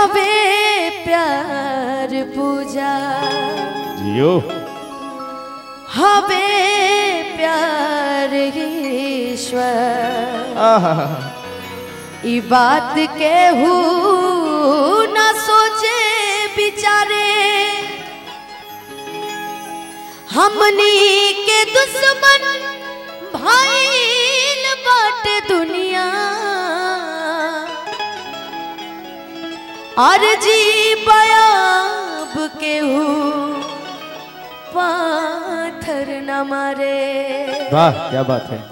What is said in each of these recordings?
हवे प्यार पूजा जियो हवे प्यार ईश्वर आहा ई बात के हु न सोचे बिचारे हमनी के दुश्मन भाईल बाट दुनिया और जी बयाब के हु पाथर न मारे वाह क्या बात है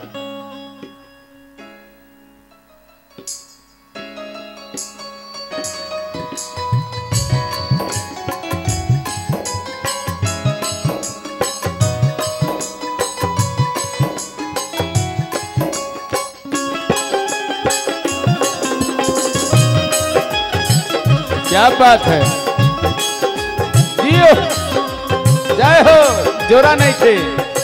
क्या बात है जियो जय हो जोरा नहीं थे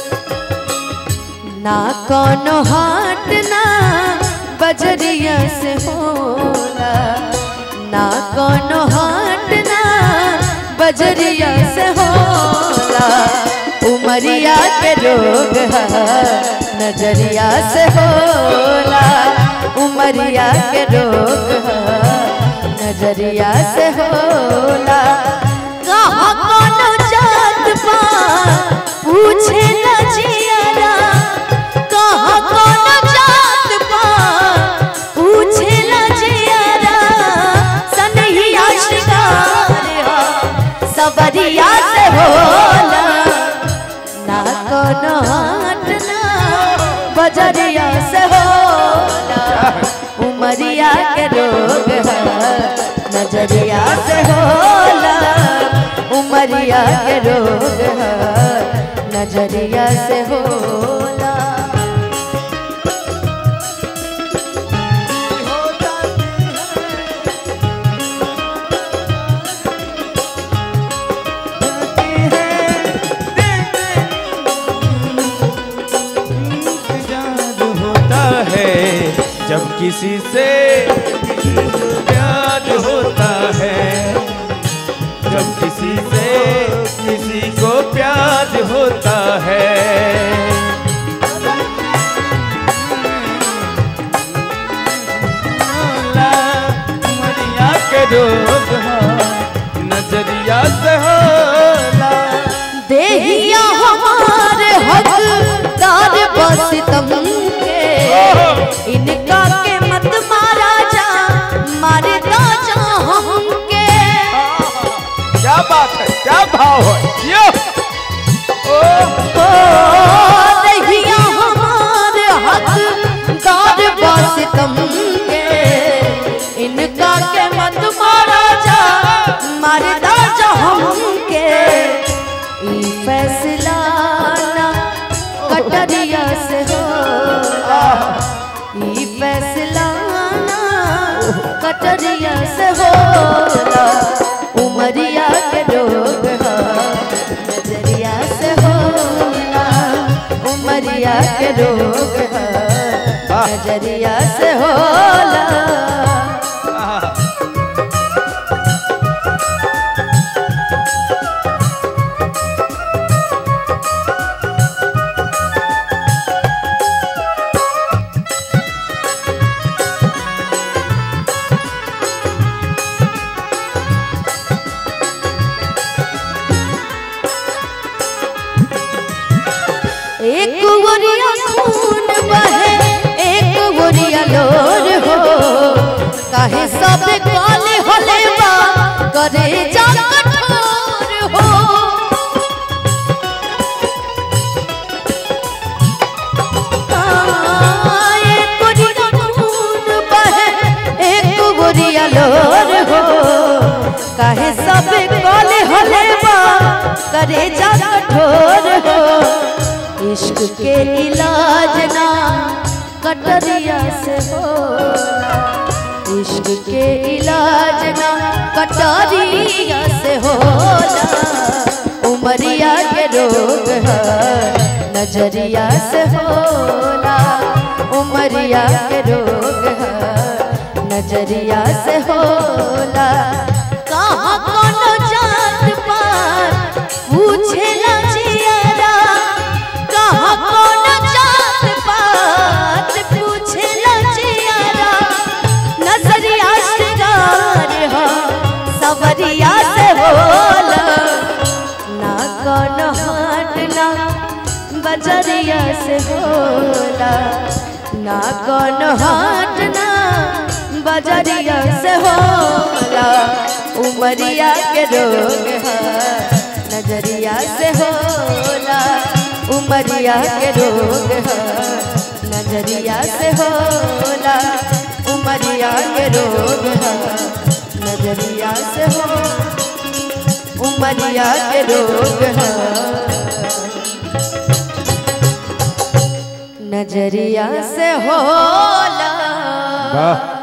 ना कोनो हाट ना बजरिया से होला ना कोनो हाट ना बजरिया से होला उमरिया के रोग है नजरिया से होला उमरिया के रोग है नजरिया से होला कहाँ कोनो जात पात पूछे न जियारा कहाँ कोनो जात पात पूछे न जियारा सनहिया शिकार हो सबरिया से होला ना कोनो हाट ना बजरिया से होला उमरिया के रोग है नजरिया से होला उमरिया के रोग है नजरिया से होला जादू होता है जब किसी से प्यार होता है जब किसी से किसी को प्यार होता है ला, उमरिया के रोग हाँ, नजरिया से होला देहिया हमारे हकदार बस तुम के इनका के मत मारा जा मारे जा हमके क्या बात है क्या भाव है यो ओ ओ देहिया हमारे हकदार बस तुम के इनका के मत मारा जा मारे जा हमके ई फैसला ना कटरिया से होला ई फैसला ना कटरिया से होला उमरिया के रोग है नजरिया से होला उमरिया के रोग है नजरिया से होला एक गोरिया खून बहे एक गोरिया लोर हो काहे सब काले होले बा करे जा कठोर हो हाँ, एक गोरिया खून बहे एक गोरिया लोर हो काहे सब काले होले बा करे जा कठोर हो इश्क के इलाज ना कटरिया से होला इश्क के इलाज ना कटरिया से होला उमरिया के रोग है नजरिया से होला उमरिया के रोग है नजरिया से होला कहाँ कोनो जात पात पूछेला जियारा कहाँ कोनो जात पात पूछेला जियारा नजरिया श्रृंगार हो सवरिया से होला ना कोनो हाट ना बजरिया से होला ना कोनो हाट ना बजरिया से होला उमरिया के रोग है नजरिया से होला उमरिया के रोग है नजरिया से होला उमरिया के रोग है नजरिया से हो उमरिया के रोग है नजरिया से होला वाह